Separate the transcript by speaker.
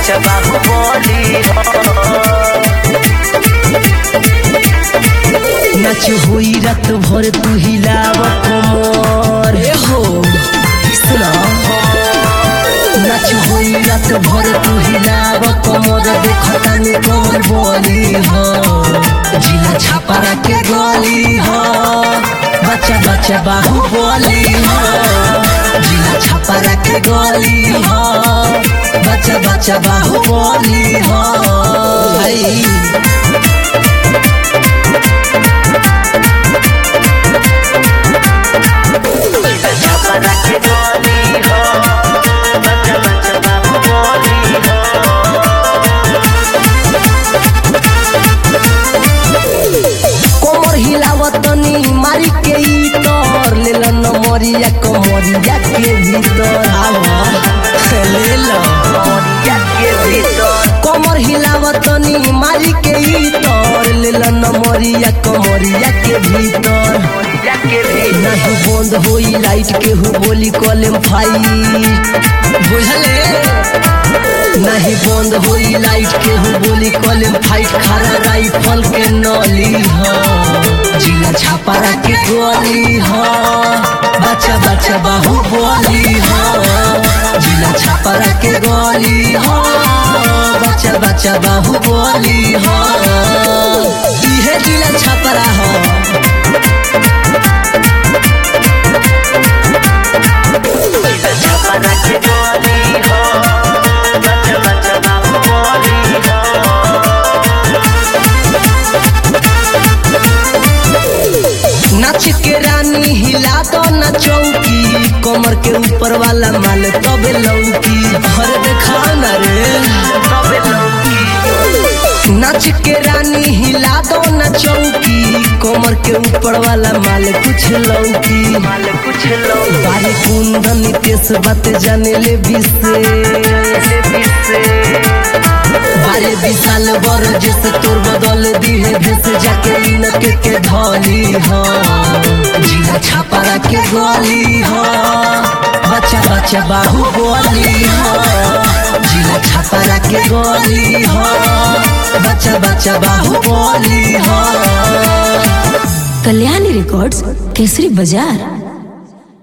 Speaker 1: बच्चा बाहुबली
Speaker 2: नाच होई रात भर तू हिलाव कमर ए हो सुना नाच होई रात भर तू हिलाव कमर देखता में कमर बोली हो जिला छापारा के गली हो बच्चा बच्चा बाहु बोली हो जिला छापारा के गली हो बच्चा बच्चा बाहु बोली हो भाई
Speaker 1: छपरा के गली हो बच्चा बच्चा बाहुबली हो
Speaker 2: कोमर हिलावतनी मारी के इतर ले लो नमरिया कमरिया के भीतर आवा ले लो
Speaker 1: मोरिया के भीतर
Speaker 2: कोमर हिलावतनी मारी के इतर ले लो नमरिया कमरिया के भीतर
Speaker 1: मोरिया के भीतर
Speaker 2: नहीं बंद होई लाइट के हु बोली कॉलम फाइट बुझले नहीं बंद होई लाइट के हु बोली कॉलम फाइट खरा राइफल के नली हो जिला छापारा के गोली हो बच्चा बच्चा बाहु बोली हो जिला छापारा के गोली हो बच्चा बच्चा बाहु बोली हो इहे जिला छापारा हो
Speaker 1: छपरा के गली हो बच्चा बच्चा बाहुबली हो
Speaker 2: नाच के रानी हिला दो ना चौकी कमर के ऊपर वाला माल तबे लौकी हर देखा ना रे
Speaker 1: सबे लौकी
Speaker 2: नाच के रानी हिला दो ना चौकी कमर के ऊपर वाला माल कुछ लौकी
Speaker 1: माल कुछ लौकी
Speaker 2: बारी कुंदन नितेश बात जाने ले बिसे बारे विशाल बर जैसे तोर बदल दी है भेस जाके इनके के धोली हो जिला छापारा के गोली हो बच्चा बच्चा बाहु बोली हो जिला छापारा के गोली हो बच्चा बच्चा बाहु बोली हो
Speaker 3: कल्याणी रिकॉर्ड्स केसरी बाजार